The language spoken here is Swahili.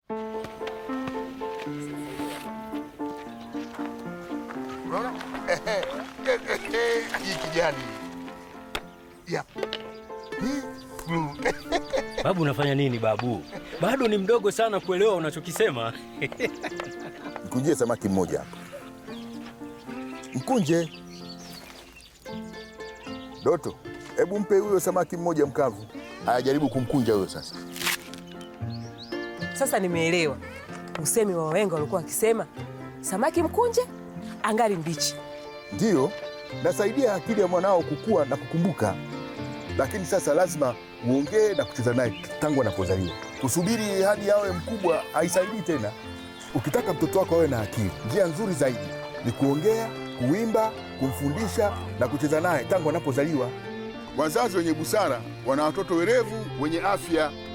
Unaona? Hii kijani. Ya. Hii blue. Babu, unafanya nini babu? Bado ni mdogo sana kuelewa unachokisema. Mkunjie samaki mmoja hapa. Mkunje. Doto, hebu mpe huyo samaki mmoja mkavu. Haya, jaribu kumkunja huyo sasa. Sasa nimeelewa usemi wa wahenga walikuwa wakisema samaki mkunje angali mbichi. Ndiyo, nasaidia akili ya mwanao kukua na kukumbuka, lakini sasa lazima uongee na kucheza naye tangu anapozaliwa. Kusubiri hadi awe mkubwa haisaidii tena. Ukitaka mtoto wako awe na akili, njia nzuri zaidi ni kuongea, kuimba, kumfundisha na kucheza naye tangu anapozaliwa. Wazazi wenye busara wana watoto werevu wenye afya